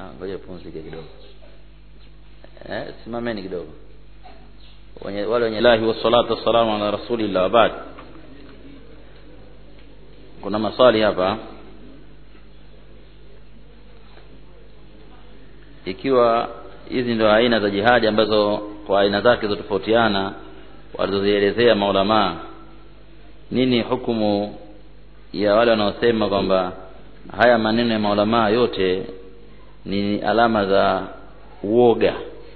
Ah, ngoja pumzike kidogo eh, simameni kidogo wenye wale wenye lahi wassalatu wassalamu ala rasulillah baad kuna maswali hapa ikiwa hizi ndio aina za jihadi ambazo kwa aina zake zotofautiana walizozielezea maulamaa nini hukumu ya wale wanaosema kwamba haya maneno ya maulamaa yote ni alama za uoga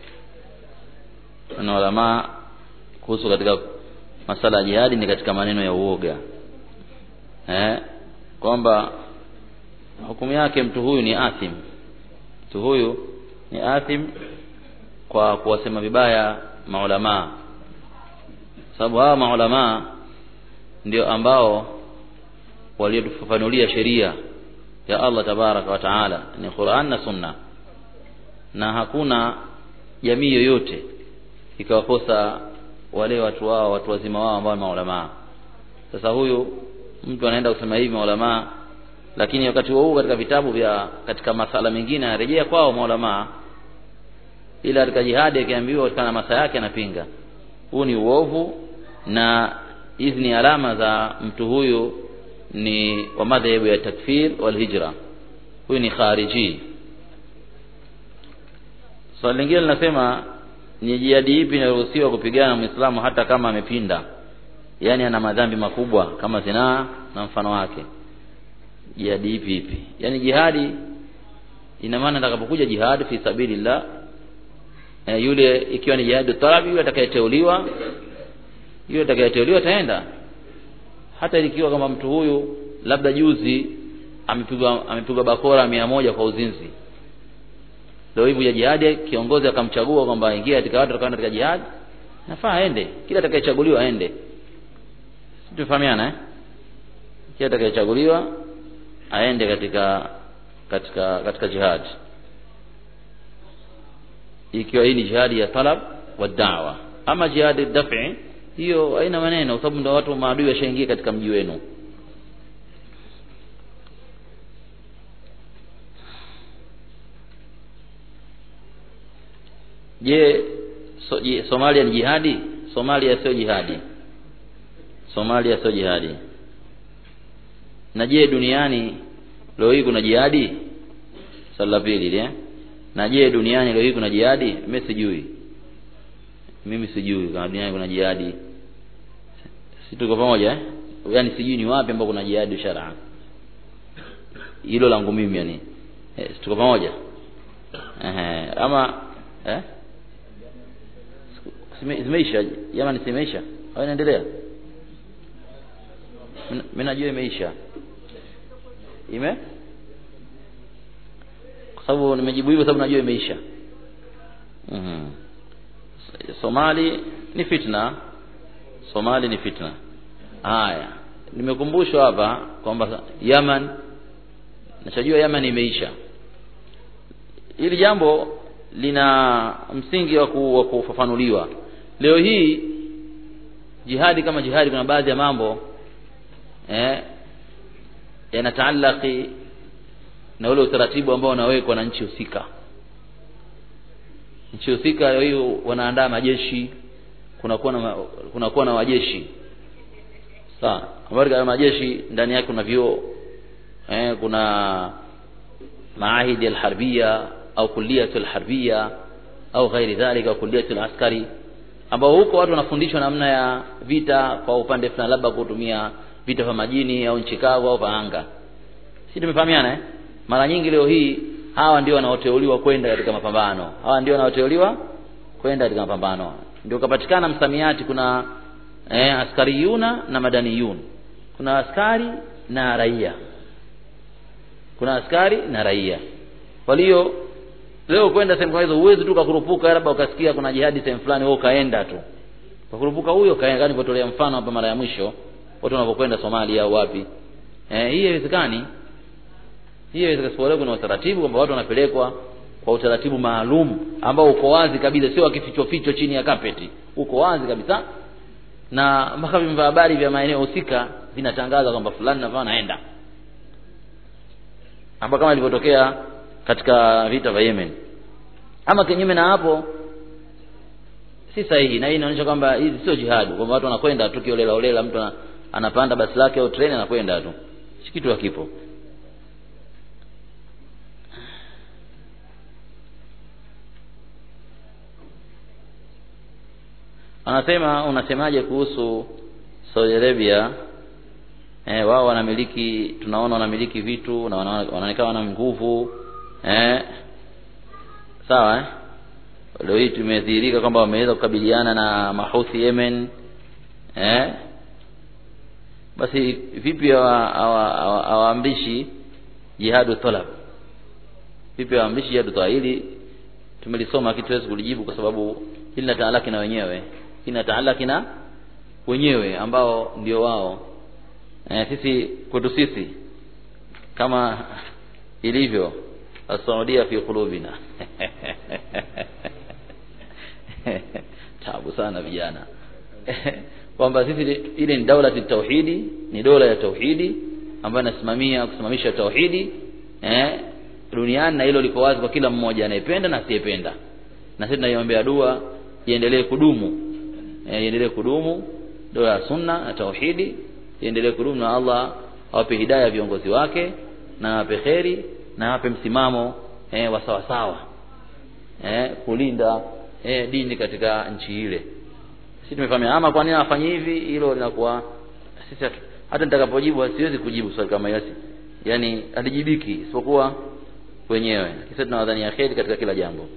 na ulamaa kuhusu katika masala ya jihadi ni katika maneno ya uoga eh, kwamba hukumu yake mtu huyu ni athim mtu huyu ni athim kwa kuwasema vibaya maulamaa sababu hawa maulamaa ndio ambao waliotufafanulia sheria ya Allah tabaraka wa taala ni Qur'an na Sunna na hakuna jamii yoyote ikawakosa wale watu wao watu wazima wao ambao ni maulamaa sasa huyu mtu anaenda kusema hivi maulamaa lakini wakati huo katika vitabu vya katika masala mengine anarejea kwao maulamaa ila katika jihadi akiambiwa katika na masa yake anapinga huu ni uovu na hizi ni alama za mtu huyu ni wa madhehebu ya takfir wal hijra huyu ni khariji swali so, lingine linasema ni jihadi ipi inaruhusiwa kupigana na muislamu hata kama amepinda yaani ana madhambi makubwa kama zinaa na mfano wake jihadi ipi ipi yaani jihadi ina maana atakapokuja jihadi fi sabilillah e, yule ikiwa ni jihadi talabi yule atakayeteuliwa yule atakayeteuliwa ataenda hata ikiwa kama mtu huyu labda juzi amepigwa amepigwa bakora mia moja kwa uzinzi leo hivi ya jihadi kiongozi akamchagua kwamba ingia katika watu watakaoenda katika jihadi nafaa aende kila atakayechaguliwa aende tufahamiana eh kila atakayechaguliwa aende katika katika katika jihad ikiwa hii ni jihadi ya talab wa da'wa ama jihadi daf'i hiyo haina maneno kwa sababu ndio watu maadui washaingia katika mji wenu je so, je, Somalia ni jihadi Somalia sio jihadi Somalia sio jihadi na je duniani leo hii kuna jihadi swali la pili eh na je duniani leo hii kuna jihadi mimi sijui mimi sijui kama duniani kuna jihadi si tuko pamoja eh yaani sijui ni wapi ambapo kuna jihadi shar'a hilo langu mimi yani eh, si tuko pamoja eh ama eh zimeisha jamani zimeisha au inaendelea mimi najua imeisha ime kwa sababu nimejibu hivyo sababu najua imeisha mhm Somali ni fitna Somali ni fitna haya nimekumbushwa hapa kwamba Yaman nachojua Yaman imeisha hili jambo lina msingi wa kufafanuliwa leo hii jihadi kama jihadi kuna baadhi ya mambo eh yanataalaki na ule utaratibu ambao unawekwa na nchi husika nchi husika leo hii wanaandaa majeshi kunakuwa na kunakuwa na wajeshi sawa habari kama majeshi ndani yake kuna vyuo eh kuna maahidi alharbia au kulliyatu alharbia au ghairi dhalika kulliyatu alaskari ambao huko watu wanafundishwa namna ya vita kwa upande fulani labda kutumia vita vya majini au nchi kavu au anga si tumefahamiana eh mara nyingi leo hii hawa ndio wanaoteuliwa kwenda katika mapambano hawa ndio wanaoteuliwa kwenda katika mapambano ndio kapatikana msamiati kuna eh, askariyuna na madaniyun kuna askari na raia kuna askari na raia kwa hiyo leo kwenda sehemu kama hizo huwezi tu kukurupuka labda ukasikia kuna jihadi sehemu fulani wewe ukaenda tu kukurupuka huyo kaenda kani nilipotolea mfano hapa mara ya mwisho watu wanapokwenda Somalia au wapi eh hii haiwezekani hii haiwezekani kuna utaratibu kwamba watu wanapelekwa kwa utaratibu maalum ambao uko wazi kabisa sio akificho ficho chini ya kapeti uko wazi kabisa na mpaka vyombo vya habari vya maeneo husika vinatangaza kwamba fulani na fulani naenda ambao kama ilivyotokea katika vita vya Yemen ama kinyume na hapo si sahihi na hii inaonyesha kwamba hizi sio jihadi kwamba watu wanakwenda tu kiolela olela mtu ana- anapanda basi lake au treni anakwenda tu si kitu hakipo anasema unasemaje kuhusu Saudi Arabia eh, wao wanamiliki tunaona wanamiliki vitu na wana- wanaonekana wana nguvu eh, sawa eh? leo hii tumedhihirika kwamba wameweza kukabiliana na mahuthi Yemen eh? basi vipi hawa- hawa- hawa- hawaamrishi jihadu talab vipi hawaamrishi jihadu talab hili tumelisoma kitu tuwezi kulijibu kwa sababu hili linataalaki na wenyewe linataalaki na wenyewe ambao ndio wao eh, sisi kwetu sisi kama ilivyo asaudia fi qulubina tabu sana vijana kwamba sisi ile ni daula ya tauhidi ni dola ya tauhidi ambayo inasimamia kusimamisha tauhidi eh, duniani na hilo liko wazi kwa kila mmoja anayependa na asiyependa na sisi tunaiombea dua iendelee kudumu eh, iendelee kudumu dola ya sunna na tauhidi iendelee kudumu na Allah awape hidayah viongozi wake na awape kheri na awape msimamo eh, wa sawa sawa eh, kulinda eh, dini katika nchi ile sisi tumefahamia ama kwa nini afanye hivi hilo linakuwa sisi hatu- hata nitakapojibu siwezi kujibu swali kama hilo yani alijibiki isipokuwa wenyewe sisi tunawadhania kheri katika kila jambo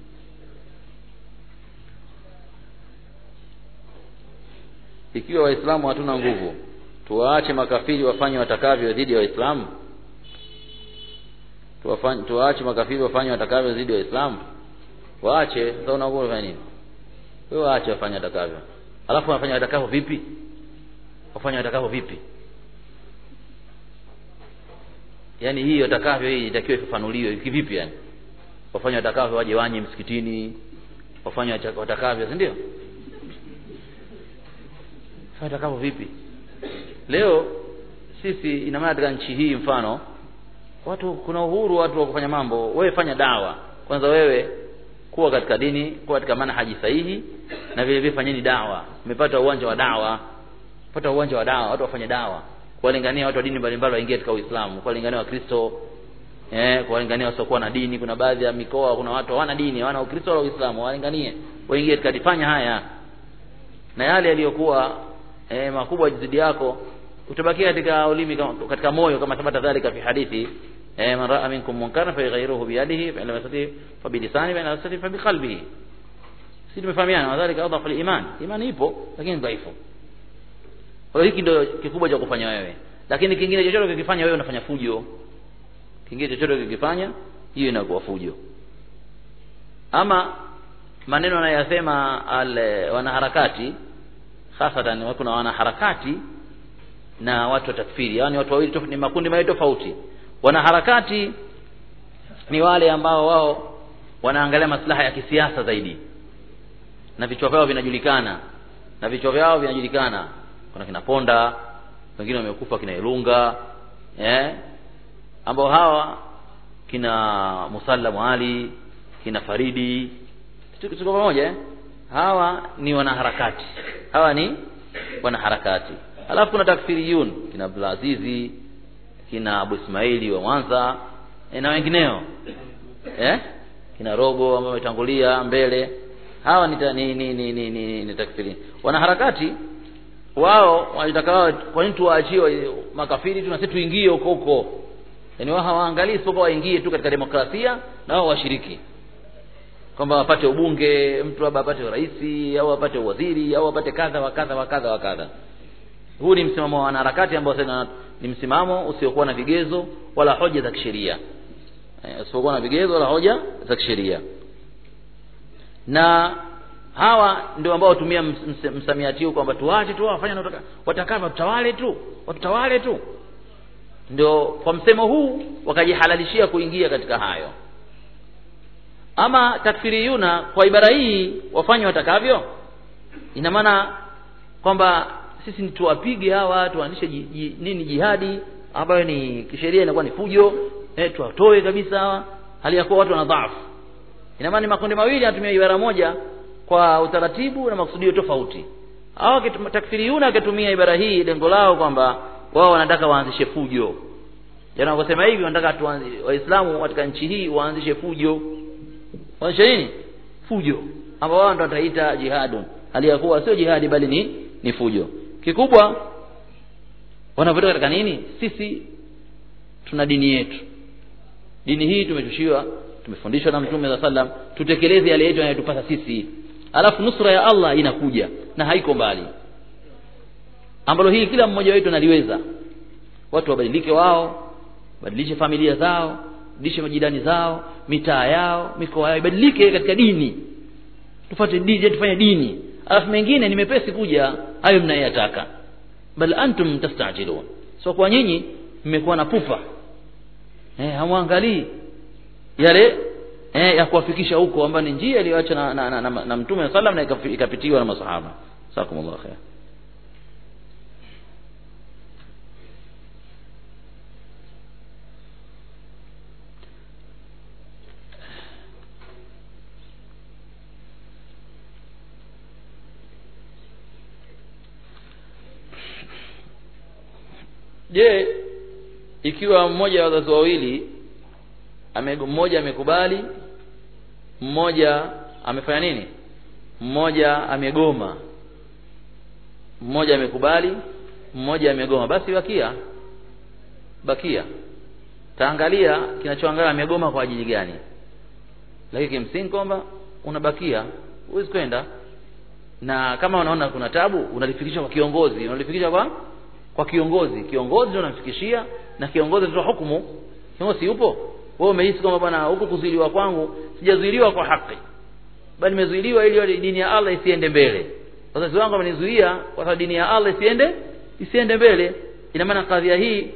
ikiwa waislamu hatuna nguvu tuwaache makafiri wafanye watakavyo dhidi ya waislamu Tuwafanye- tuwaache makafiri wafanye watakavyo dhidi ya waislamu waache sasa unakuwa unafanya nini wewe waache wafanye watakavyo alafu wafanye watakavyo vipi wafanye watakavyo vipi yaani hii watakavyo hii itakiwa ifafanuliwe kivipi yani wafanye watakavyo waje wanye msikitini wafanye wata- watakavyo si ndio Fanya watakavyo vipi leo sisi ina maana katika nchi hii mfano watu kuna uhuru watu wa kufanya mambo wewe fanya dawa kwanza wewe kuwa katika dini kuwa katika manhaji sahihi na vile vile fanyeni dawa umepata uwanja wa dawa pata uwanja wa dawa watu wafanye dawa kuwalingania watu wa dini mbalimbali waingie katika Uislamu kuwalingania Wakristo eh kuwalingania wasiokuwa na dini kuna baadhi ya mikoa kuna watu hawana dini hawana Ukristo wala Uislamu walinganie waingie katika fanya haya na yale yaliyokuwa eh, makubwa zidi yako utabakia katika ulimi kama- katika moyo kama thabata dhalika fi hadithi eh, man raa minkum munkara fayaghayyiruhu biyadihi fa in lam yastati fa bilisani fa in lam yastati fa biqalbihi sisi tumefahamiana wadhalika adhafu iman imani ipo lakini dhaifu kwa hiyo hiki ndio kikubwa cha kufanya wewe lakini kingine chochote ukikifanya wewe unafanya fujo kingine chochote ukikifanya hiyo inakuwa fujo ama maneno anayosema ale wanaharakati hasatan kuna wanaharakati na watu wa takfiri yani watu wawili tofauti ni makundi mawili tofauti wanaharakati ni wale ambao wao wanaangalia maslaha ya kisiasa zaidi na vichwa vyao vinajulikana na vichwa vyao vinajulikana kuna kina Ponda wengine wamekufa kina Ilunga eh ambao hawa kina Musallamu Ali kina Faridi tuko tuko pamoja eh? hawa ni wanaharakati hawa ni wanaharakati alafu kuna takfiriyun kina Abdulazizi kina Abu Ismaili wa Mwanza e, na wengineo eh kina Rogo ambao wametangulia mbele hawa ni, ta- ni, ni, ni, ni, ni, ni takfiri wanaharakati wao wanataka wao kwa nini tuwaachiwe makafiri tu na sisi tuingie huko huko yaani wao hawaangalii isipokuwa waingie tu katika demokrasia na wao washiriki kwamba wapate ubunge mtu labda apate urais au apate uwaziri au apate kadha wa kadha wa kadha wa kadha huu ni msimamo wa wanaharakati ambao sasa ni msimamo usiokuwa na vigezo wala hoja za kisheria eh, usiokuwa na vigezo wala hoja za kisheria na hawa ndio ambao hutumia ms- ms- msamiati huu kwamba tuache tu wafanye wanataka- watakavyo tutawale tu watutawale tu ndio kwa msemo huu wakajihalalishia kuingia katika hayo ama takfiriyuna kwa ibara hii wafanye watakavyo ina maana kwamba sisi ni tuwapige hawa tuanzishe ji, ji, nini jihadi ambayo ni kisheria inakuwa ni fujo eh, tuwatoe kabisa hawa hali ya kuwa watu wana dhaifu ina maana ni makundi mawili yanatumia ibara moja kwa utaratibu na makusudio tofauti hao takfiriyuna wakitumia ibara hii lengo lao kwamba wao wanataka waanzishe fujo jana wakasema hivi wanataka waislamu katika nchi hii waanzishe fujo waanzishe nini fujo ambao wao ndio wataita jihadun hali ya kuwa sio jihadi bali ni ni fujo kikubwa wanavyotoka katika nini sisi tuna dini yetu dini hii tumeshushiwa tumefundishwa na mtume za sallam tutekeleze yale yetu yanayotupasa sisi alafu nusra ya Allah inakuja na haiko mbali ambalo hili kila mmoja wetu analiweza watu wabadilike wao badilishe familia zao badilishe majirani zao mitaa yao mikoa yao ibadilike katika dini tufate dini tufanye dini alafu mengine ni mepesi kuja hayo mnayataka bal antum tastajilun so kwa nyinyi mmekuwa na pupa eh hamwangalii yale eh ya kuwafikisha huko ambayo ni njia iliyoacha na, na, na, na, na mtume sallam na ikapitiwa na masahaba sakumullah khair je ikiwa mmoja wa wazazi wawili ame, mmoja amekubali mmoja amefanya nini mmoja amegoma mmoja amekubali mmoja amegoma basi bakia bakia taangalia kinachoangalia amegoma kwa ajili gani lakini kimsingi kwamba unabakia huwezi kwenda na kama unaona kuna tabu unalifikisha kwa kiongozi unalifikisha kwa kwa kiongozi kiongozi ndio unamfikishia na kiongozi ndio hukumu kiongozi yupo wewe umehisi kwamba bwana huku kuzuiliwa kwangu sijazuiliwa kwa haki bali nimezuiliwa ili dini ya Allah isiende mbele wazazi wangu wamenizuia kwa sababu dini ya Allah isiende isiende mbele ina maana kadhia hii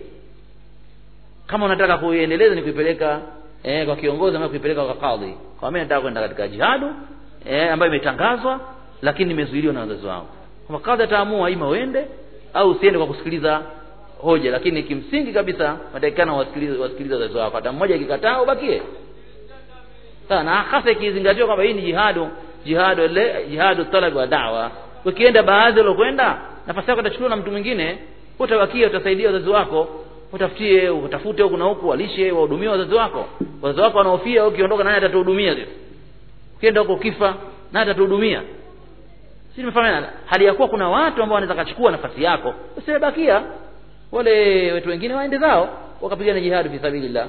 kama unataka kuiendeleza ni kuipeleka eh, kwa kiongozi ama kuipeleka kwa kadhi kwa mimi nataka kwenda katika jihadu eh, ambayo imetangazwa lakini nimezuiliwa na wazazi wangu kwamba kadhi ataamua ima uende au usiende kwa kusikiliza hoja lakini kimsingi kabisa matakikana wasikilize wasikilize wazazi wako hata mmoja ikikataa ubakie sawa na hasa ikizingatiwa kwamba hii ni jihadu jihadu ile jihadu talab wa da'wa ukienda baadhi waliokwenda nafasi yako itachukuliwa na mtu mwingine utabakia utasaidia wazazi wako utafutie utafute huku na huku walishe wahudumie wazazi wako wazazi wako wanaofia ukiondoka nani atatuhudumia sisi ukienda huko kifa nani atatuhudumia si nimefahamana hali ya kuwa kuna watu ambao wanaweza kachukua nafasi yako usibakia wale watu wengine waende zao wakapigana jihad fi sabilillah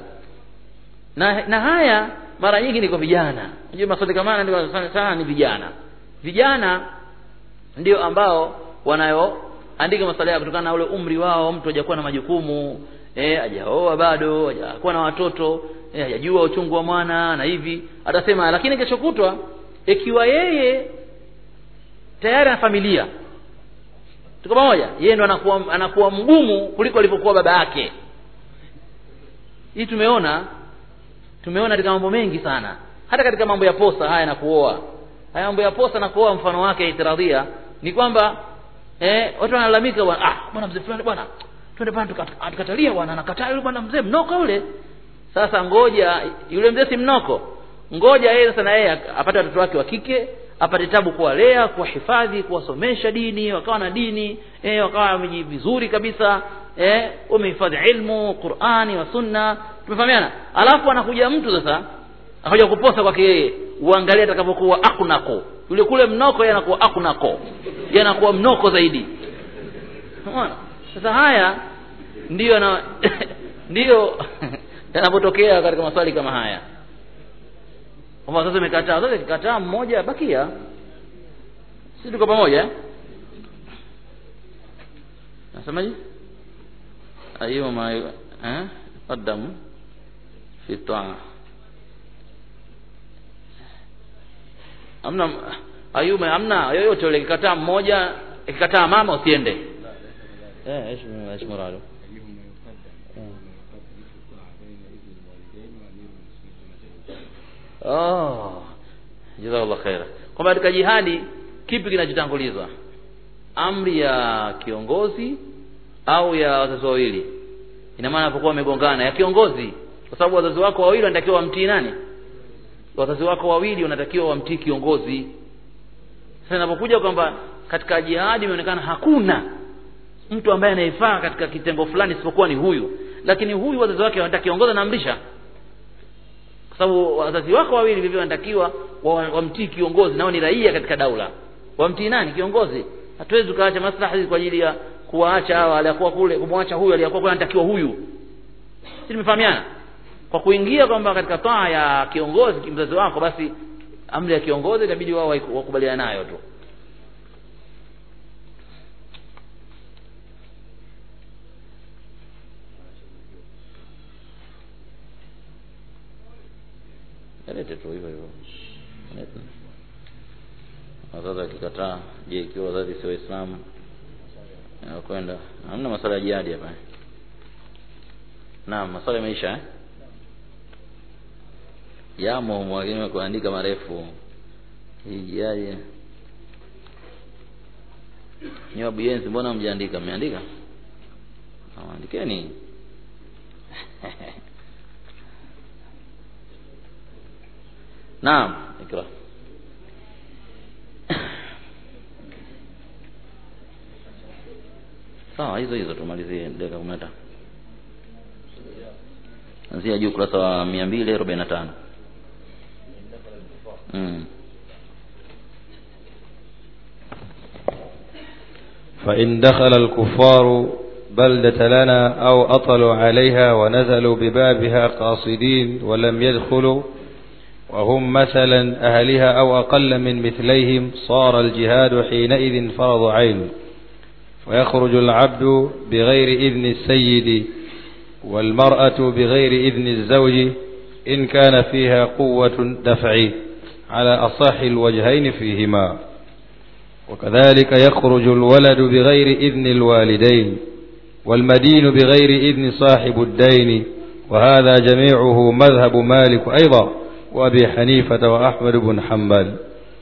na na haya mara nyingi ni kwa vijana unajua maswali kama haya ndio sana sana ni vijana vijana ndio ambao wanayoandika maswali kutokana na ule umri wao mtu hajakuwa na majukumu eh hajaoa bado hajakuwa na watoto eh hajajua uchungu wa mwana na hivi atasema lakini kesho kutwa ikiwa yeye tayari ana familia tuko pamoja yeye ndo anakuwa anakuwa mgumu kuliko alivyokuwa baba yake hii tumeona tumeona katika mambo mengi sana hata katika mambo ya posa haya na kuoa haya mambo ya posa na kuoa mfano wake itiradhia ni kwamba eh watu wanalalamika bwana ah bwana mzee fulani bwana twende bwana tukatalia bwana anakataa yule bwana mzee mnoko yule sasa ngoja yule mzee si mnoko ngoja yeye sasa na yeye apate watoto wake wa kike apate tabu kuwalea kuwahifadhi kuwasomesha dini wakawa na dini eh, wakawa vizuri kabisa eh, wamehifadhi ilmu qurani wa sunna tumefahamiana alafu anakuja mtu sasa anakuja kuposa kwake yeye uangalie atakapokuwa akunako yule kule mnoko yeye anakuwa akunako yeye anakuwa mnoko zaidi unaona sasa haya ndiyo na ndiyo yanapotokea katika maswali kama haya kwamba sasa imekataa sasa ikikataa mmoja bakia sisi tuko pamoja nasemaje ayuma eh qaddamu fi taa amna ayuma amna yoyote yule ikikataa mmoja ikikataa mama usiende eh ايش ايش مراده Oh, jazakallah khaira. Kwamba katika jihadi kipi kinachotangulizwa? Amri ya kiongozi au ya wazazi wawili? Ina maana anapokuwa wamegongana ya kiongozi kwa sababu wazazi wako wawili wanatakiwa wamtii nani wazazi wako wawili wanatakiwa wamtii kiongozi sasa inapokuja kwamba katika jihadi imeonekana hakuna mtu ambaye anayefaa katika kitengo fulani isipokuwa ni huyu lakini huyu wazazi wake wanataka kiongozi anaamrisha kwa sababu wazazi wako wawili vivyo wanatakiwa wamtii kiongozi nao ni raia katika daula wamtii nani kiongozi hatuwezi tukaacha maslahi kwa ajili ya kuwaacha hawa aliyakuwa kule kumwacha huyu aliyakuwa kule anatakiwa huyu si tumefahamiana kwa kuingia kwamba katika taa ya kiongozi mzazi wako basi amri ya kiongozi itabidi wao wakubaliana nayo tu lete tu hivyo hivyo wazazi akikataa je ikiwa wazazi sio waislamu kwenda hamna masala ya jihadi hapa naam masala yameisha eh? yamo mwalimu kuandika marefu hii jihadi ni wabuyenzi mbona mjaandika mmeandika andikeni naam ikra sawa hizo hizo tumalizie dakika kumi na tano anzia juu ukurasa wa mia mbili arobaini na tano mm. فإن دخل الكفار بلدة لنا أو أطلوا عليها ونزلوا ببابها قاصدين ولم يدخلوا وهم مثلا أهلها أو أقل من مثليهم صار الجهاد حينئذ فرض عين ويخرج العبد بغير إذن السيد والمرأة بغير إذن الزوج إن كان فيها قوة دفع على أصح الوجهين فيهما وكذلك يخرج الولد بغير إذن الوالدين والمدين بغير إذن صاحب الدين وهذا جميعه مذهب مالك أيضا وأبي حنيفة وأحمد بن حنبل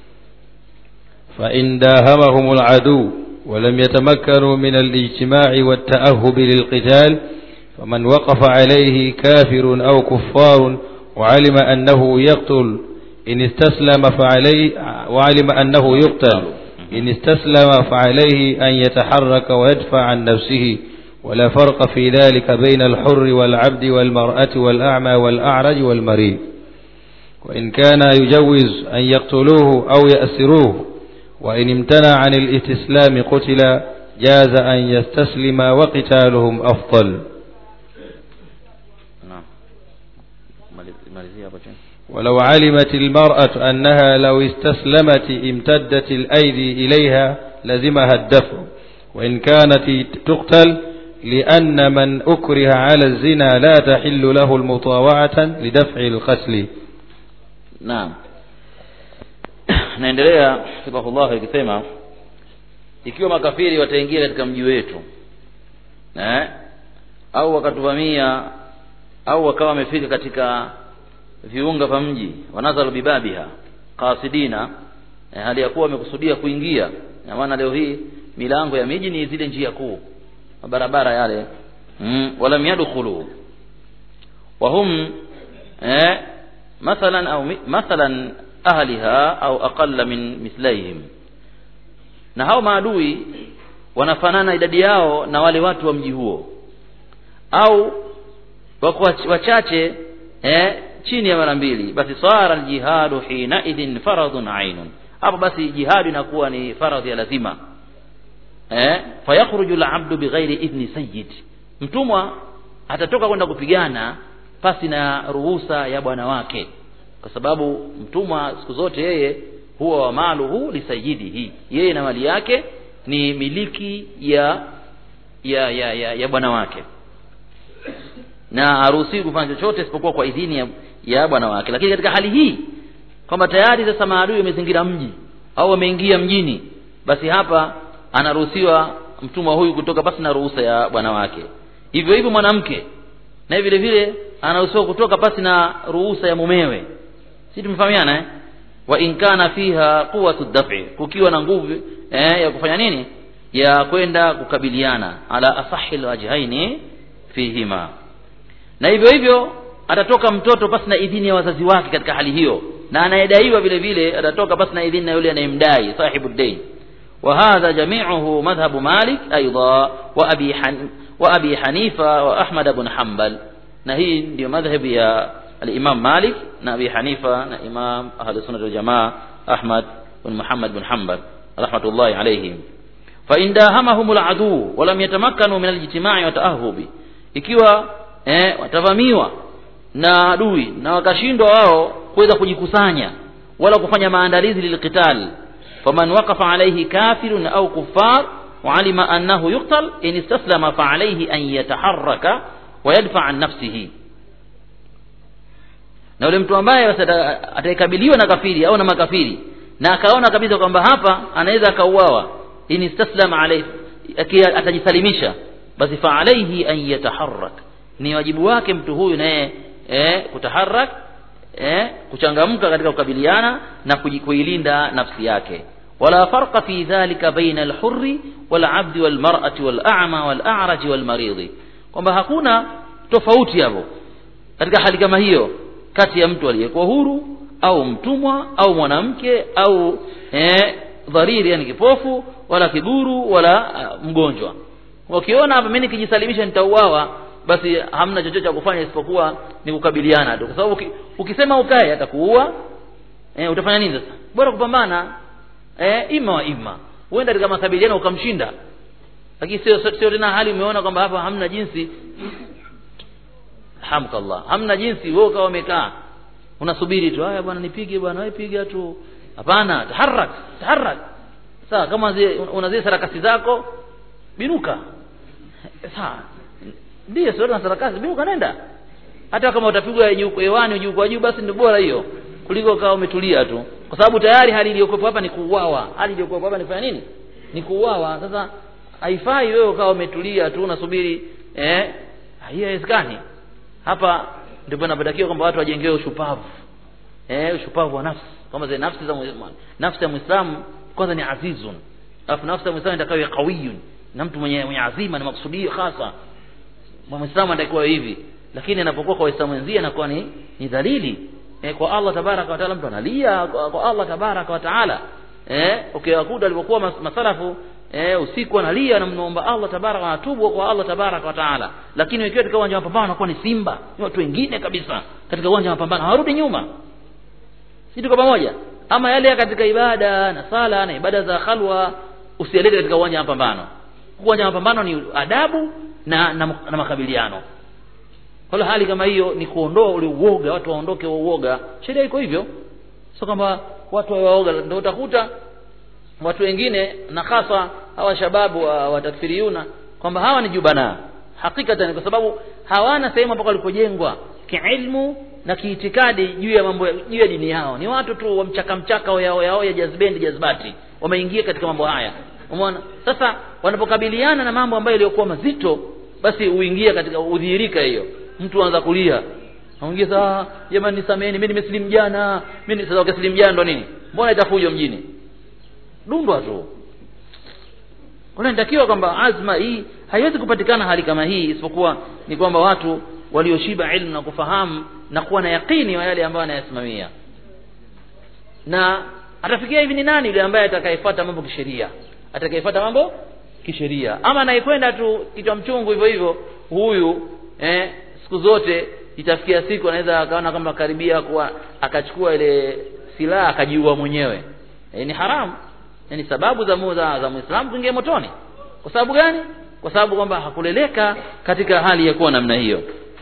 فإن داهمهم العدو ولم يتمكنوا من الاجتماع والتأهب للقتال فمن وقف عليه كافر أو كفار وعلم أنه يقتل إن استسلم فعليه وعلم أنه يقتل إن استسلم فعليه أن يتحرك ويدفع عن نفسه ولا فرق في ذلك بين الحر والعبد والمرأة والأعمى والأعرج والمريض وإن كان يجوز أن يقتلوه أو يأسروه وإن امتنع عن الاستسلام قتل جاز أن يستسلم وقتالهم أفضل naam malizia hapo chini ولو علمت المرأة أنها لو استسلمت امتدت الأيدي إليها لزمها الدفع وإن كانت تقتل لأن من أكره على الزنا لا تحل له المطاوعة لدفع القتل naam naendelea hifadhullah ikisema ikiwa makafiri wataingia katika mji wetu eh? au wakatuvamia au wakawa wamefika katika viunga vya mji wanazalu bibabiha qasidina eh, hali ya kuwa wamekusudia kuingia na maana leo hii milango ya miji ni zile njia kuu mabarabara yale mm, walam yadkhulu wahum eh, mathalan au mi- mathalan ahliha au aqalla min mithlaihim na hao maadui wanafanana idadi yao na wale watu wa mji huo au wako wach- wachache eh, chini ya mara mbili basi sara aljihadu hina idhin faradhun ainun hapo basi jihadu inakuwa ni faradhi ya lazima eh, fayakhruju alabdu bighairi idhni sayyid mtumwa atatoka kwenda kupigana pasi na ruhusa ya bwana wake kwa sababu mtumwa siku zote yeye huwa wa maluhu lisayidihi yeye na mali yake ni miliki ya ya ya, ya, ya bwana wake na haruhusiwi kufanya chochote isipokuwa kwa idhini ya, ya bwana wake lakini katika hali hii kwamba tayari sasa maadui wamezingira mji au wameingia mjini basi hapa anaruhusiwa mtumwa huyu kutoka pasi na ruhusa ya bwana wake hivyo hivyo mwanamke naye vile vile anaruhusiwa kutoka pasi na ruhusa ya mumewe si tumefahamiana eh? wa in kana fiha quwatu daf'i kukiwa na nguvu eh, ya kufanya nini ya kwenda kukabiliana ala asahi alwajhaini fihima na hivyo hivyo atatoka mtoto pasi na idhini ya wazazi wake katika hali hiyo na anayedaiwa vile vile atatoka pasi na idhini na yule anayemdai sahibu dain وهذا جميعه مذهب مالك أيضا وأبي, حن وأبي حنيفة وأحمد بن حنبل نهي دي مذهب يا الإمام مالك نبي حنيفة إمام أهل السنة والجماعة أحمد بن محمد بن حنبل رحمة الله عليهم فإن داهمهم العدو ولم يتمكنوا من الاجتماع وتأهب ikiwa eh, watavamiwa na adui na wakashindwa wao kuweza kujikusanya wala kufanya maandalizi lilqital faman waqafa alayhi kafirun au kuffar وعلم أنه يقتل إن استسلم فعليه أن يتحرك ويدفع عن نفسه na yule mtu ambaye atakabiliwa na kafiri au na makafiri na akaona kabisa kwamba hapa anaweza akauawa in istaslama alayhi atajisalimisha basi fa alayhi an yataharrak ni wajibu wake mtu huyu naye eh, kutaharak eh, kuchangamka katika kukabiliana na kuilinda nafsi yake wala farqa fi dhalika baina alhurri walabdi walmar'ati wal'ama wal'araji walmaridhi kwamba hakuna tofauti hapo katika hali kama hiyo kati ya mtu aliyekuwa huru au mtumwa au mwanamke au eh, dhariri yani kipofu wala kiguru wala uh, mgonjwa ukiona hapa mimi nikijisalimisha nitauawa basi hamna chochote cha kufanya isipokuwa ni kukabiliana tu kwa sababu uki, ukisema ukae atakuua eh, utafanya nini sasa bora kupambana eh, ima wa ima uenda katika makabiliano ukamshinda lakini sio sio tena hali umeona kwamba hapa hamna jinsi hamkallah hamna jinsi wewe ukawa umekaa unasubiri tu haya bwana nipige bwana wewe piga tu hapana taharak taharak sawa kama una zile sarakasi zako binuka sawa ndio sio na sarakasi binuka nenda hata kama utapigwa hewani juu kwa juu basi ndio bora hiyo kuliko kawa umetulia tu kwa sababu tayari hali iliyokuwepo hapa ni kuuawa hali iliyokuwepo hapa ni kufanya nini ni kuuawa sasa haifai wewe ukawa umetulia tu unasubiri eh hiyo haiwezekani hapa ndipo inapotakiwa kwamba watu wajengewe ushupavu eh ushupavu wa nafsi kama zile nafsi za nafsi ya muislamu kwanza ni azizun alafu nafsi ya muislamu itakayo qawiyun na mtu mwenye mwenye azima na maksudio hasa muislamu anatakiwa hivi lakini anapokuwa kwa waislamu wenzie anakuwa ni ni dhalili eh, kwa Allah tabaraka wa taala mtu analia kwa, kwa Allah tabaraka wa taala eh ukiwakuta alipokuwa mas, masalafu eh, usiku analia anamwomba Allah tabaraka wa atubu kwa Allah tabaraka wa taala lakini ikiwa katika uwanja wa mapambano anakuwa ni simba ni watu wengine kabisa katika uwanja wa mapambano hawarudi nyuma si tuko pamoja ama yale katika ibada na sala na ibada za khalwa usielete katika uwanja wa mapambano uwanja wa mapambano ni adabu na na, na makabiliano kwa hali kama hiyo ni kuondoa ule uoga watu waondoke wa uoga sheria iko hivyo sio kwamba watu waoga ndio utakuta watu wengine na hasa hawa shababu wa, wa takfiriyuna kwamba hawa ni jubana hakikatan kwa sababu hawana sehemu ambako walipojengwa kiilmu na kiitikadi juu ya mambo juu ya dini yao ni watu tu wa mchaka mchaka yao yao ya jazbendi jazbati wameingia katika mambo haya umeona sasa wanapokabiliana na mambo ambayo yaliyokuwa mazito basi uingia katika udhihirika hiyo mtu anaanza kulia anaongeza jamani nisameheni mimi nimesilimu jana mimi sasa ukisilimu jana ndo nini mbona itafujo mjini dundwa tu kuna inatakiwa kwamba azma hii haiwezi kupatikana hali kama hii isipokuwa ni kwamba watu walioshiba ilmu na kufahamu na kuwa na yakini wa yale ambayo anayasimamia na atafikia hivi ni nani yule ambaye atakayefuata mambo kisheria atakayefuata mambo kisheria ama anayekwenda tu kichwa mchungu hivyo hivyo huyu eh, siku zote itafikia siku anaweza akaona kama karibia kuwa akachukua ile silaha akajiua mwenyewe e, ni haramu yani sababu za za, za muislamu kuingia motoni kwa sababu gani kwa sababu kwamba hakuleleka katika hali ya kuwa namna hiyo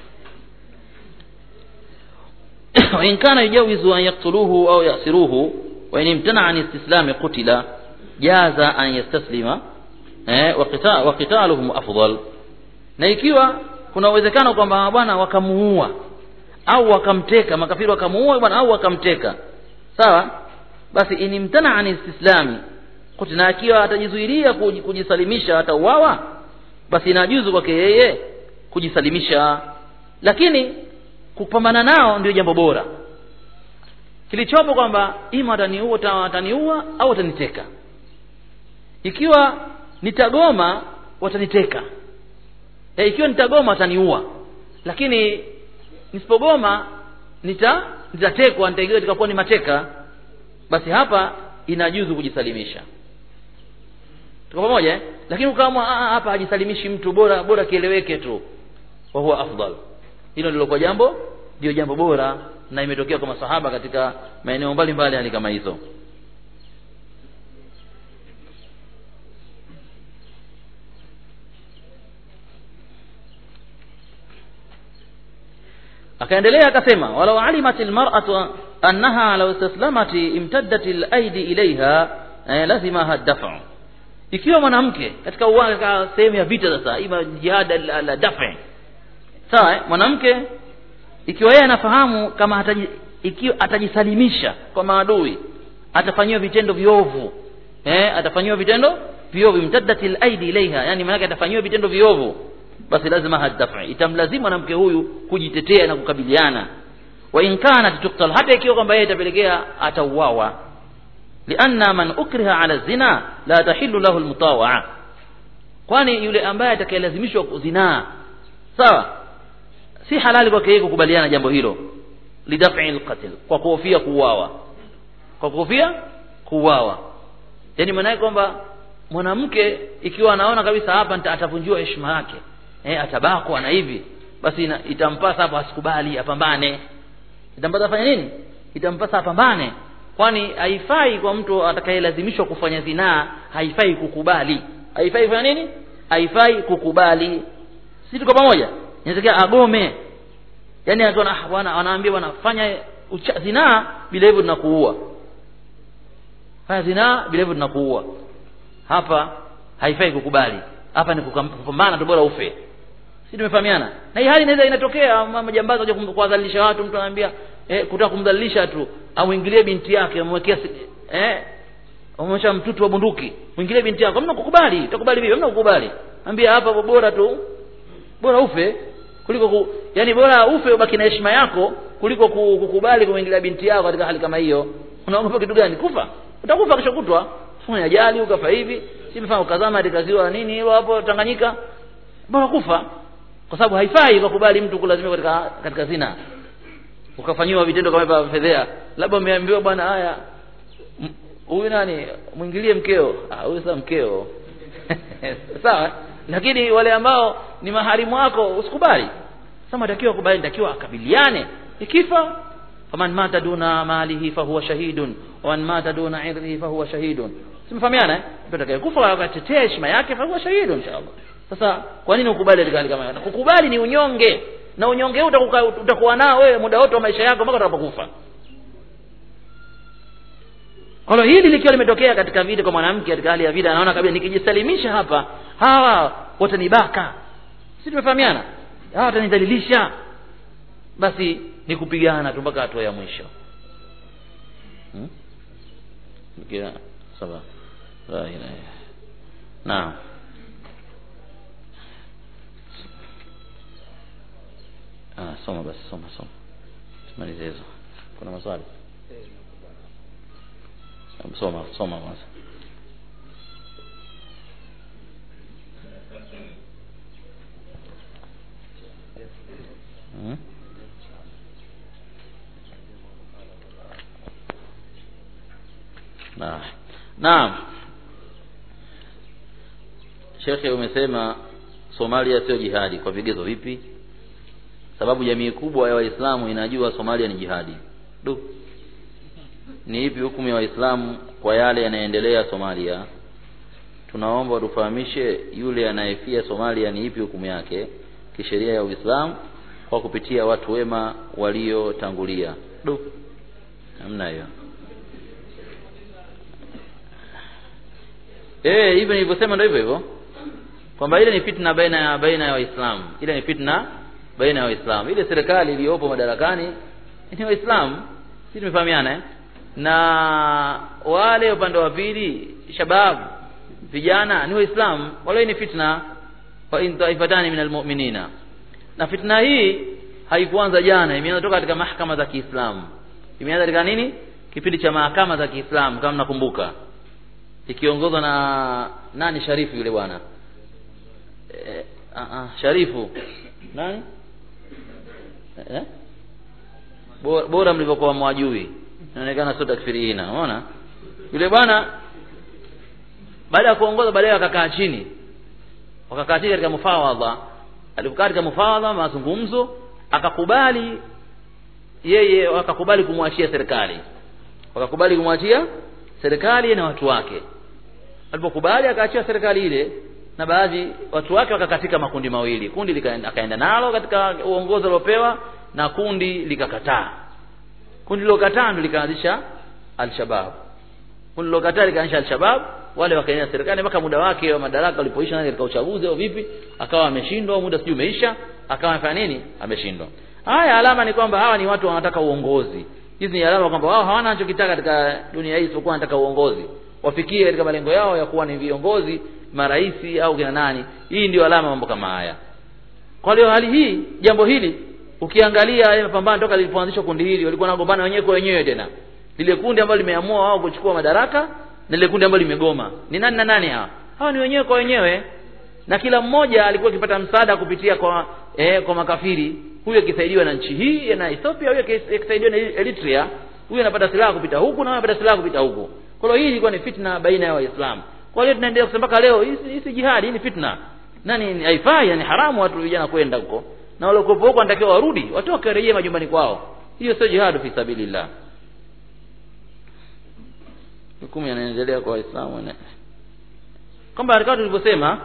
وإن كان يجوز أن يقتلوه أو يأسروه وإن امتنع عن استسلام قتل جاز أن يستسلم وقتالهم أفضل na ikiwa kuna uwezekano kwamba bwana wakamuua au wakamteka makafiri wakamuua bwana au wakamteka sawa basi inimtana an istislami na akiwa atajizuilia kujisalimisha atauawa basi inajuzu kwake yeye kujisalimisha lakini kupambana nao ndio jambo bora kilichopo kwamba ima ataniua ataniua au ataniteka ikiwa nitagoma wataniteka e, ikiwa nitagoma wataniua lakini nisipogoma nita nitatekwa nitaingia katika kuwa ni mateka basi hapa inajuzu kujisalimisha tuko pamoja eh? lakini ukaamua hapa hajisalimishi mtu bora bora kieleweke tu wa huwa afdal hilo ndilo kwa jambo ndio jambo bora na imetokea kwa masahaba katika maeneo mbalimbali hali kama hizo akaendelea akasema walau alimat almar'atu annaha law istaslamat imtaddat alaidi ilaiha eh, lazimaha dafu ikiwa mwanamke katika uwanja sehemu ya vita sasa ima jihad la, la dafi sawa eh? mwanamke ikiwa yeye anafahamu kama hataji, ikiwa atajisalimisha kwa maadui atafanyiwa vitendo viovu eh, atafanyiwa vitendo viovu imtaddatil aidi ilaiha yani maana atafanyiwa vitendo viovu basi lazima hadafa itamlazimu mwanamke huyu kujitetea na kukabiliana wa in kanat tuktal hata ikiwa kwamba yeye itapelekea atauawa lianna man ukriha ala zina la tahillu lahu almutawaa kwani yule ambaye atakayelazimishwa zinaa sawa si halali kwake yeye kukubaliana jambo hilo lidafi alqatl kwa kuhofia kuuawa kwa kuhofia kuuawa yani maana yake kwamba mwanamke ikiwa anaona kabisa hapa atavunjiwa heshima yake eh atabakwa na hivi basi ina, itampasa hapo asikubali apambane itampasa afanye nini itampasa apambane kwani haifai kwa mtu atakayelazimishwa kufanya zinaa haifai kukubali haifai kufanya nini haifai kukubali si tuko pamoja inatakiwa agome yani wanaambia bwana fanya zinaa bila hivyo tunakuua fanya zinaa bila hivyo tunakuua hapa haifai kukubali hapa ni kupambana tu bora ufe si tumefahamiana na hii hali inaweza inatokea majambazi waje kuwadhalilisha watu mtu anaambia eh, kutaka kumdhalilisha tu amwingilie binti yake amwekea eh amwonyesha mtutu wa bunduki mwingilie binti yako hamna kukubali utakubali vipi hamna kukubali ambia hapa bora tu bora ufe kuliko ku, yani bora ufe ubaki na heshima yako kuliko kukubali kumwingilia binti yako katika hali kama hiyo unaogopa kitu gani kufa utakufa kesho kutwa fanya ajali ukafa hivi si mfano ukazama katika ziwa nini hilo hapo Tanganyika bora kufa kwa sababu haifai ukakubali mtu kulazimika katika katika zina ukafanyiwa vitendo kama hivyo fedhea labda umeambiwa bwana haya huyu nani mwingilie mkeo ah huyu sasa mkeo sawa lakini wale ambao ni maharimu wako usikubali sasa matakiwa kubali takiwa akabiliane ikifa faman mata duna malihi fahuwa shahidun waman mata duna irdihi fahuwa shahidun simfahamiana eh mtu atakayekufa akatetea heshima yake fahuwa shahidun inshallah sasa kwa nini ukubali katika hali kama hiyo kukubali ni unyonge na unyonge huu utakuwa nao wewe muda wote wa maisha yako mpaka utakapokufa kwa hiyo hili likiwa limetokea katika vita kwa mwanamke katika hali ya vita anaona kabisa nikijisalimisha hapa hawa watanibaka si tumefahamiana hawa watanidhalilisha basi ni kupigana tu mpaka hatua ya mwisho hmm? Kira, sawa la ilaha naam ah soma basi soma soma tumalize hizo kuna maswali soma soma kwanza hmm? na naam shekhe umesema somalia sio jihadi kwa vigezo vipi sababu jamii kubwa ya waislamu inajua somalia ni jihadi du ni ipi hukumu ya waislamu kwa yale yanayoendelea somalia tunaomba watufahamishe yule anayefia somalia ni ipi hukumu yake kisheria ya uislamu kwa kupitia watu wema waliotangulia du namna hiyo eh hivyo nilivyosema ndio hivyo hivyo kwamba ile ni fitna baina ya baina ya waislamu ile ni fitna baina ya waislamu ile serikali iliyopo madarakani ni waislamu sisi tumefahamiana eh? na wale upande wa pili shabab vijana ni waislamu wale ni fitna wa in taifatani min almu'minina na fitna hii haikuanza jana imeanza toka katika mahakama za Kiislamu imeanza katika nini kipindi cha mahakama za Kiislamu kama nakumbuka ikiongozwa na nani Sharifu yule bwana e, a, a, Sharifu nani eh? bora, bora mlivyokuwa mwajui inaonekana sio takfirina unaona yule bwana baada ya kuongoza baadaye akakaa chini wakakaa chini katika mufawadha alipokaa katika mufawadha mazungumzo akakubali yeye wakakubali kumwachia serikali wakakubali kumwachia serikali na watu wake alipokubali akaachia serikali ile na baadhi watu wake wakakatika makundi mawili kundi likaenda akaenda nalo katika uongozi aliopewa na kundi likakataa kundi lilokataa ndio likaanzisha alshabab kundi lilokataa likaanzisha alshabab wale wakaenda serikali mpaka muda wake wa madaraka ulipoisha katika uchaguzi au vipi akawa ameshindwa muda sijui umeisha akawa amefanya nini ameshindwa haya alama ni kwamba hawa ni watu wanataka uongozi hizi ni alama kwamba wao hawana anachokitaka katika dunia hii isipokuwa wanataka uongozi wafikie katika malengo yao ya kuwa ni viongozi maraisi au kina nani hii ndio alama mambo kama haya kwa hiyo hali hii jambo hili ukiangalia yale mapambano toka lilipoanzishwa kundi hili walikuwa wanagombana wenyewe kwa wenyewe tena lile kundi ambalo limeamua wao kuchukua madaraka na lile kundi ambalo limegoma ni nani na nani hawa hawa ni wenyewe kwa wenyewe na kila mmoja alikuwa akipata msaada kupitia kwa eh, kwa makafiri huyo akisaidiwa na nchi hii na Ethiopia huyo akisaidiwa na Eritrea huyo anapata silaha kupita huku na anapata silaha kupita huku kwa hiyo hii ilikuwa ni fitna baina ya waislamu kwa hiyo tunaendelea kusema mpaka leo hii si jihadi hii ni fitna nani haifai yani haramu watu vijana kwenda huko na wale huko huko wanatakiwa warudi watoke rejea majumbani kwao hiyo sio jihadu fi sabilillah hukumu yanaendelea kwa waislamu na kwamba katika tulivyosema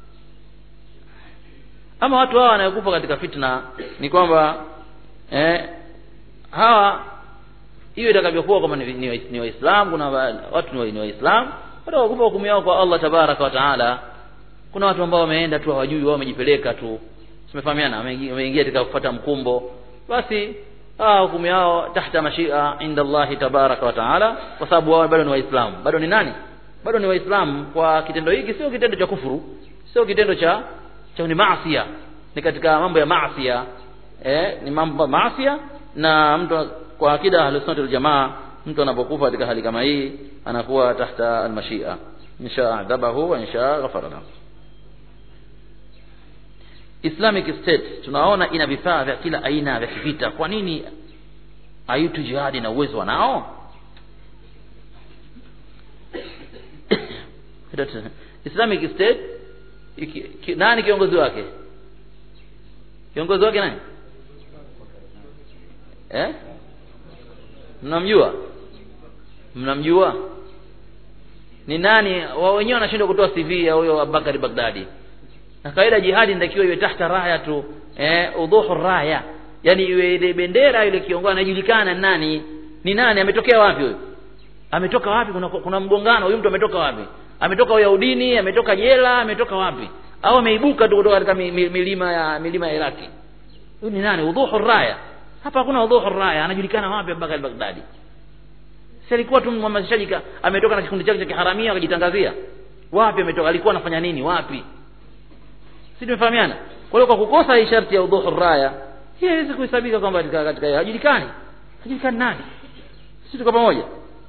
ama watu hawa wanaokufa katika fitna ni kwamba eh, hawa hiyo itakavyokuwa kwamba ni, ni, ni waislamu kuna watu ni waislamu watakufa hukumu yao kwa Allah tabaraka wa taala kuna watu ambao wameenda tu hawajui wao wamejipeleka tu tumefahamiana wameingia katika kufuata mkumbo basi ah hukumu yao tahta mashia inda Allah tabaraka wa taala kwa sababu wao bado ni waislamu bado ni nani bado ni waislamu kwa kitendo hiki sio kitendo cha kufuru sio kitendo cha cha ni maasiya ni katika mambo ya maasiya eh ni mambo ya maasiya na mtu kwa akida ahlusunnah wal jamaa mtu anapokufa katika hali kama hii anakuwa tahta almashia insha adhabahu wa insha ghafara lahu Islamic State tunaona ina vifaa vya kila aina vya kivita kwa nini hayutu jihadi na uwezo wanao Islamic State iki, ki, nani kiongozi wake kiongozi wake nani eh mnamjua mnamjua ni nani wao wenyewe wanashindwa kutoa CV ya huyo Abubakar Baghdadi na kawaida jihadi inatakiwa iwe tahta raya tu eh udhuhu raya yani iwe ile bendera ile kiongozi anajulikana nani ni nani ametokea wapi huyo ametoka wapi kuna, kuna mgongano huyu mtu ametoka wapi ametoka Uyahudini ametoka jela ametoka wapi au ameibuka tu kutoka katika milima ya milima ya Iraki huyu ni nani udhuhu raya hapa hakuna udhuhu raya anajulikana wapi Abubakar Baghdadi si alikuwa tu mhamasishaji ametoka na kikundi chake cha kiharamia akajitangazia wapi ametoka alikuwa anafanya nini wapi si tumefahamiana kwa hiyo kwa kukosa hii sharti ya udhuhu raya hii haiwezi kuhesabika kwamba katika katika hajulikani hajulikani nani sisi tuko pamoja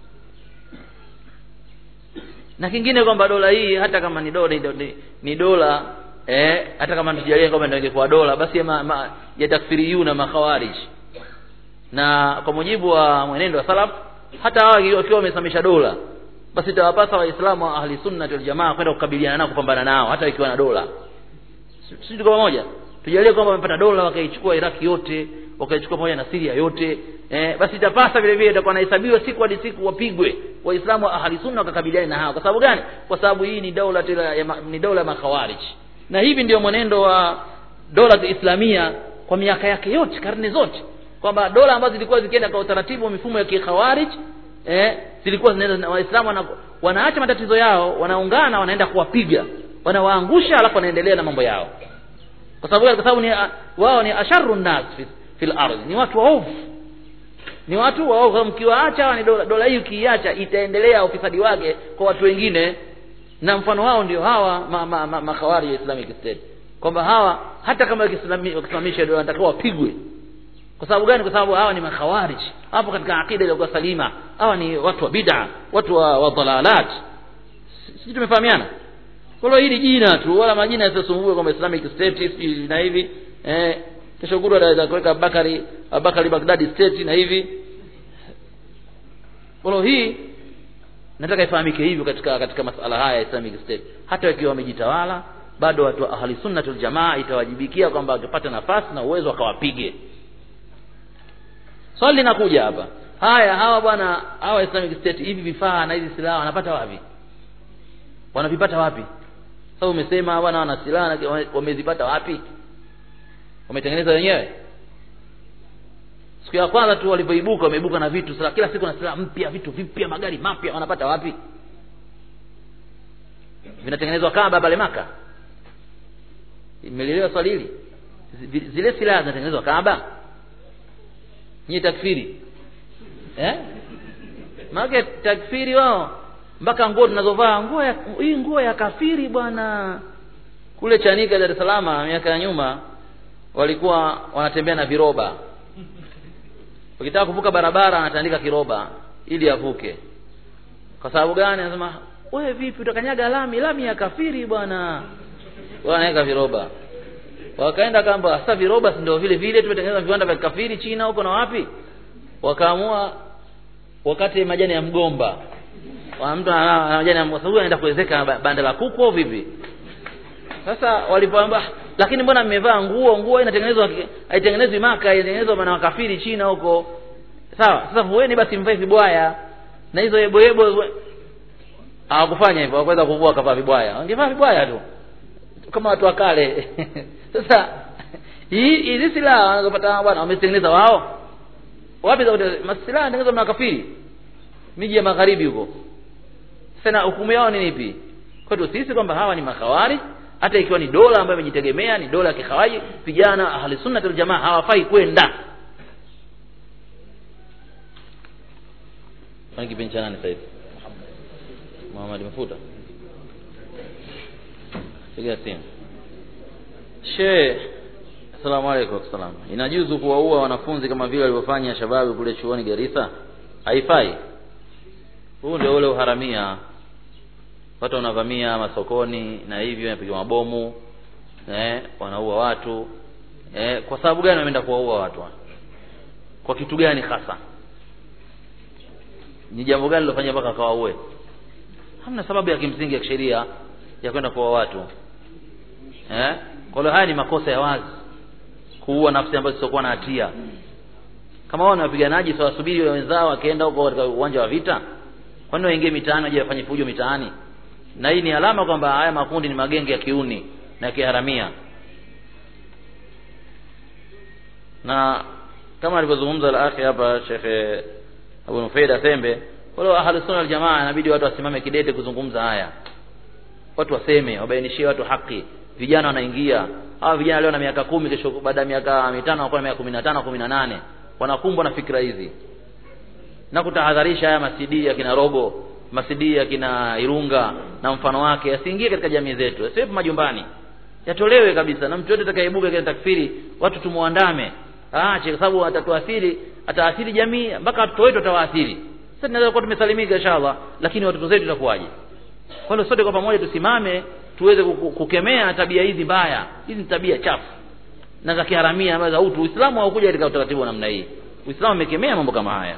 na kingine kwamba dola hii hata kama ni dola ni, ni dola eh hata kama tujalie kwamba ndio ingekuwa dola basi ya, ma, ma, ya takfiriyuna makhawarij na kwa mujibu wa mwenendo wa salaf hata hawa wakiwa wamesamisha dola basi itawapasa waislamu wa ahli sunna wal jamaa kwenda kukabiliana nao kupambana nao hata ikiwa na dola sisi tuko pamoja tujalie kwamba wamepata dola wakaichukua Iraki yote wakaichukua pamoja na Syria yote eh, basi itapasa vile vile itakuwa nahesabiwa siku hadi siku wapigwe waislamu wa ahli sunna wakakabiliana na hao kwa sababu gani kwa sababu hii ni dola ni dola ya makhawarij na hivi ndio mwenendo wa dola islamia kwa miaka yake yote karne zote kwamba dola ambazo zilikuwa zikienda kwa utaratibu wa mifumo ya kikhawarij eh, zilikuwa zinaenda waislamu wana, wanaacha matatizo yao wanaungana wanaenda kuwapiga wanawaangusha alafu wanaendelea na mambo yao kwa sababu kwa sababu ni wao ni asharru nas fi, fil ardh ni watu waovu ni watu waovu mkiwaacha ni dola, dola hii ukiiacha itaendelea ufisadi wake kwa watu wengine na mfano wao ndio hawa makhawari ma, ma, ya Islamic State kwamba hawa hata kama wakisimamisha dola wanatakiwa wapigwe kwa sababu gani kwa sababu hawa ni makhawarij hapo katika akida iliyokuwa salima hawa ni watu wa bid'a watu wa, wa dalalat sisi tumefahamiana kwa hiyo hili jina tu wala majina yasisumbue kwamba Islamic State na hivi eh kesho kutwa ataweza kuweka Abubakari Abubakari Baghdadi state na hivi kwa hii nataka ifahamike hivyo katika katika masala haya ya Islamic State hata wakiwa wamejitawala bado watu wa ahli sunna wal jamaa itawajibikia kwamba wakipata nafasi na uwezo wakawapige swali linakuja hapa haya hawa bwana hawa Islamic State hivi vifaa na hizi silaha wanapata wapi wanavipata wapi sasa umesema bwana wana silaha wamezipata wapi wametengeneza wenyewe siku ya kwanza tu walivyoibuka wameibuka na vitu sasa kila siku na silaha mpya vitu vipya magari mapya wanapata wapi vinatengenezwa kaba pale maka imelelewa swali hili zile silaha zinatengenezwa kaba nyie takfiri eh maana takfiri wao mpaka nguo tunazovaa nguo ya hii nguo ya kafiri bwana kule Chanika Dar es Salaam miaka ya nyuma walikuwa wanatembea na viroba ukitaka kuvuka barabara anatandika kiroba ili avuke kwa sababu gani anasema wewe vipi utakanyaga lami lami ya kafiri bwana wanaweka viroba wakaenda kamba sasa viroba si ndio vile vile tumetengeneza viwanda vya kafiri China huko na wapi wakaamua wakati majani ya mgomba wa mtu ana majani ya mgomba anaenda kuwezeka banda la kuku au vipi sasa walipoamba lakini mbona mmevaa nguo nguo inatengenezwa haitengenezwi maka inatengenezwa na wakafiri China huko sawa sasa vueni basi mvae vibwaya na hizo yebo yebo hawakufanya hivyo hawakuweza kuvua wakavaa vibwaya wangevaa vibwaya tu kama watu wa kale sasa hii hizi silaha wanazopata bwana wametengeneza wao wapi za masilaha yanatengenezwa na makafiri miji ya magharibi huko sasa hukumu yao ni ipi kwetu sisi kwamba hawa ni makawari hata ikiwa ni dola ambayo imejitegemea ni dola ya kikhawaji vijana ahli sunna wal jamaa hawafai kwenda Kwani kipindi cha nani sasa hivi? Muhammad Mafuta. Piga simu. She Asalamu alaykum salam. Inajuzu kuwaua wanafunzi kama vile walivyofanya shababu kule chuoni Garissa? Haifai. Huu ndio ule uharamia. Watu wanavamia masokoni na hivyo wanapiga mabomu eh, wanaua watu eh, kwa sababu gani wameenda kuwaua watu? Kwa kitu gani hasa? Ni jambo gani lilofanya mpaka akawaue? Hamna sababu ya kimsingi ya kisheria ya kwenda kuua watu eh? Kwa hiyo haya ni makosa ya wazi, kuua nafsi ambazo zisizokuwa na hatia. Kama wao ni wapiganaji, sawa, subiri wenzao wakienda huko katika uwanja wa vita, kwani waingie mitaani waje wafanye fujo mitaani? Na hii ni alama kwamba haya makundi ni magenge ya kiuni na kiharamia, na kama alivyozungumza al-akhi hapa Sheikh Abu Nufaida Sembe, wale ahlus sunna wal jamaa inabidi watu wasimame kidete kuzungumza haya, watu waseme, wabainishie watu haki. Vijana wanaingia hawa vijana leo na miaka kumi, kesho baada ya miaka mitano wanakuwa na miaka kumi na tano kumi na nane wanakumbwa na fikra hizi na kutahadharisha haya masidi ya kina Rogo, masidi ya kina Irunga na mfano wake yasiingie katika jamii zetu, yasiwepo majumbani, yatolewe kabisa, na mtu yote atakayeibuka katika takfiri watu tumuandame, aache, kwa sababu atatuathiri, ataathiri jamii mpaka watoto wetu atawaathiri. Sasa tunaweza kuwa tumesalimika inshallah, lakini watoto zetu itakuwaje? Kwa hiyo sote kwa pamoja tusimame tuweze kukemea tabia hizi mbaya. Hizi ni tabia chafu na za kiharamia ambazo utu Uislamu haukuja katika utaratibu wa namna hii. Uislamu umekemea mambo kama haya.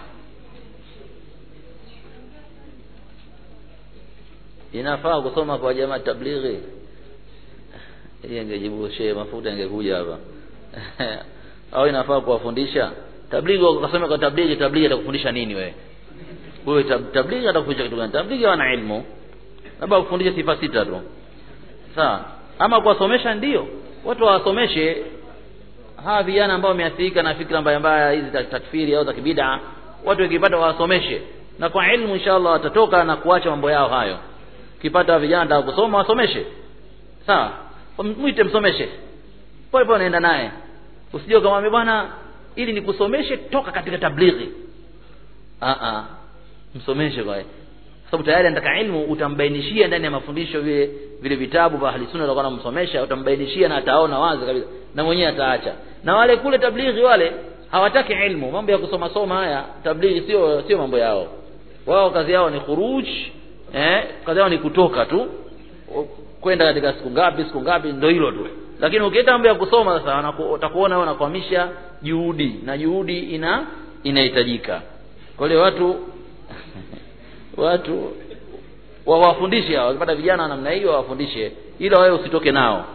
Inafaa kusoma kwa jamaa tablighi. Hii ingejibu shehe mafuta ingekuja hapa. Au inafaa kuwafundisha tablighi, ukasoma kwa tablighi, tablighi atakufundisha nini wewe? Wewe tablighi atakufundisha kitu gani? Tablighi wana ilmu. Labda kufundisha sifa sita tu. Sawa. Ama kuwasomesha ndio. Watu wawasomeshe hawa vijana ambao wameathirika na fikra mbaya mbaya hizi za takfiri au za kibida, watu wakipata wawasomeshe, na kwa ilmu inshallah watatoka na kuacha mambo yao hayo. Ukipata vijana nataka kusoma, wasomeshe, sawa, mwite msomeshe, pole pole naenda naye, usije ukamwambia bwana, ili nikusomeshe toka katika tablighi. Ah ah, msomeshe kwa sababu tayari anataka ilmu, utambainishia ndani ya mafundisho vile vile vitabu vya ahli sunna walikuwa wanamsomesha, utambainishia na ataona wazi kabisa, na mwenyewe ataacha. Na wale kule tablighi wale hawataki ilmu, mambo ya kusoma soma haya tablighi sio sio mambo yao. Wao kazi yao ni khuruj, eh, kazi yao ni kutoka tu kwenda katika siku ngapi siku ngapi, ndio hilo tu. lakini ukienda mambo ya kusoma sasa wanaku- utakuona wewe unakwamisha juhudi na juhudi ina inahitajika kwa hiyo watu watu wawafundishe hao wakipata vijana wa namna hiyo wawafundishe ila wewe usitoke nao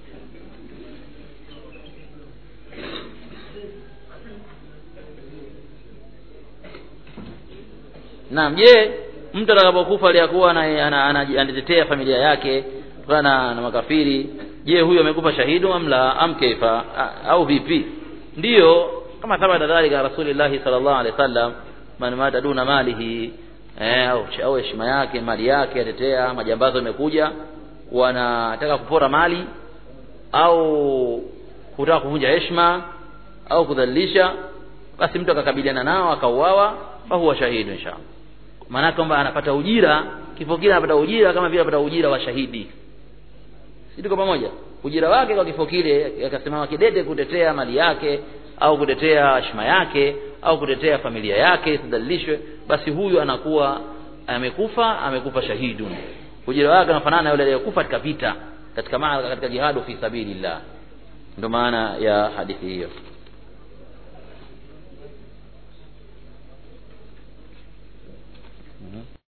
Naam, je, mtu atakapokufa aliyakuwa ana- ana- ana- anatetea familia yake kutokana na, na makafiri, je, huyo amekufa shahidu am la am kaifa A- au vipi? Ndiyo, kama thabata dhalika Rasulullah sallallahu alaihi wasallam, man mata duna malihi eh, au au heshima yake mali yake atetea, majambazo yamekuja wanataka kupora mali au kutaka kuvunja heshima au kudhalilisha, basi mtu akakabiliana nao akauawa, fa huwa shahidu inshallah maana kwamba anapata ujira kifo kile anapata ujira kama vile anapata ujira wa shahidi si tuko pamoja ujira wake kwa kifo kile akasimama kidete kutetea mali yake au kutetea heshima yake au kutetea familia yake isidhalilishwe basi huyu anakuwa amekufa amekufa shahidun ujira wake unafanana na yule aliyekufa katika vita katika maa katika jihadu fi sabilillah ndio maana ya hadithi hiyo